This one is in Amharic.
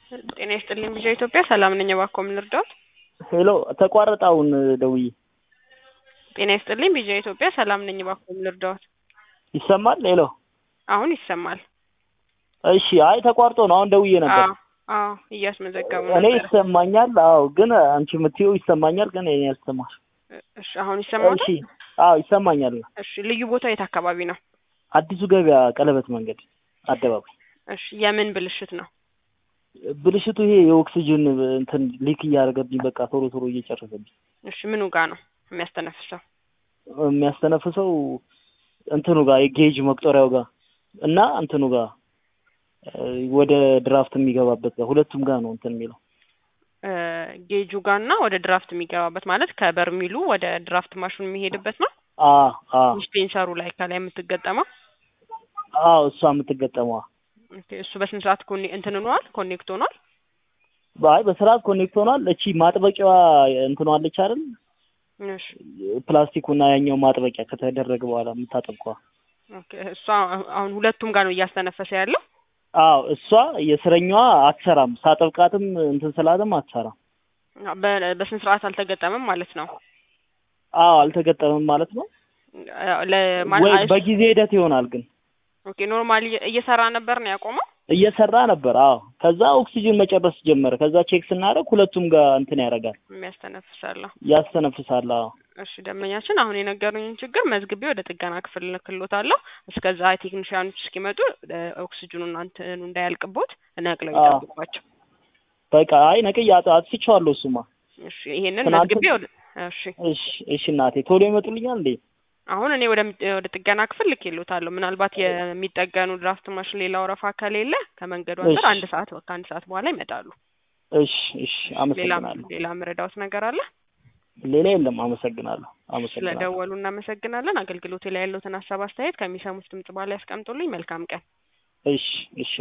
ጤና ይስጥልኝ ቪዥን ኢትዮጵያ ሰላም ነኝ። እባክዎ ምን ልርዳዎት? ሄሎ ተቋረጠ አሁን ደውዬ። ጤና ይስጥልኝ ቪዥን ኢትዮጵያ ሰላም ነኝ። እባክዎ ምን ልርዳዎት? ይሰማል? ሄሎ አሁን ይሰማል። እሺ። አይ ተቋርጦ ነው አሁን ደውዬ ነበር። አዎ አዎ እያስመዘገቡ እኔ ነበር። ይሰማኛል። አዎ ግን አንቺ የምትይው ይሰማኛል፣ ግን እኔ ያልሰማሽ። እሺ አሁን ይሰማል? እሺ። አዎ ይሰማኛል። እሺ ልዩ ቦታ የት አካባቢ ነው? አዲሱ ገበያ ቀለበት መንገድ አደባባይ። እሺ የምን ብልሽት ነው? ብልሽቱ ይሄ የኦክሲጅን እንትን ሊክ እያደረገብኝ በቃ ቶሎ ቶሎ እየጨረሰብኝ እሺ ምኑ ጋር ነው የሚያስተነፍሰው? የሚያስተነፍሰው እንትኑ ጋር የጌጅ መቁጠሪያው ጋር እና እንትኑ ጋር ወደ ድራፍት የሚገባበት ጋር ሁለቱም ጋር ነው እንትን የሚለው እ ጌጁ ጋር እና ወደ ድራፍት የሚገባበት ማለት ከበርሚሉ ወደ ድራፍት ማሽኑ የሚሄድበት ነው። አ አ ዲስፔንሰሩ ላይ ከላይ የምትገጠመው አዎ እሷ የምትገጠመዋ ኦኬ፣ እሱ በስንት ሰዓት ኮኔ እንትን ሆኗል ኮኔክት ሆኗል? አይ በስርዓት ኮኔክት ሆኗል። እቺ ማጥበቂያዋ እንትኗ አለች አይደል? እሺ ፕላስቲኩና ያኛው ማጥበቂያ ከተደረገ በኋላ የምታጠብቀዋ ኦኬ፣ እሷ አሁን ሁለቱም ጋር ነው እያስተነፈሰ ያለው። አዎ እሷ የስረኛዋ አትሰራም። ሳጠብቃትም እንትን ስላትም አትሰራም። በ- በስነ ስርዓት አልተገጠመም ማለት ነው። አዎ አልተገጠመም ማለት ነው። ለማለት ወይ በጊዜ ሂደት ይሆናል ግን ኦኬ ኖርማሊ እየሰራ ነበር ነው ያቆመው። እየሰራ ነበር። አዎ ከዛ ኦክሲጅን መጨረስ ጀመረ። ከዛ ቼክ ስናደርግ ሁለቱም ጋር እንትን ያደርጋል፣ የሚያስተነፍሳለሁ። ያስተነፍሳል። አዎ እሺ ደንበኛችን አሁን የነገሩኝን ችግር መዝግቤ ወደ ጥገና ክፍል ልክሎታለሁ። እስከዛ ቴክኒሽያኖች እስኪመጡ እ ኦክሲጅኑን እንትኑ እንዳያልቅቦት ነቅለው አዎ። ይጠብቋቸው። በቃ አይ ነቅዬ አጥ- አጥፍቼዋለሁ። እሱማ እሺ ይሄንን ትናንት- መዝግቤ ወደ እሺ እሺ እሺ እናቴ ቶሎ ይመጡልኛል እንዴ? አሁን እኔ ወደ ወደ ጥገና ክፍል ልኬሎታለሁ። ምናልባት የሚጠገኑ ድራፍት ማሽን ሌላ ወረፋ ከሌለ ከመንገዱ አንጻር እሺ። አንድ ሰዓት ከአንድ ሰዓት በኋላ ይመጣሉ። እሺ እሺ ሌላ አመሰግናለሁ። ሌላ ምረዳውት ነገር አለ? ሌላ የለም። አመሰግናለሁ አመሰግናለሁ። ስለደወሉ እናመሰግናለን። አገልግሎቴ ላይ ያለውትን ሀሳብ አስተያየት ከሚሰሙት ድምጽ በኋላ ያስቀምጡልኝ። መልካም ቀን። እሺ እሺ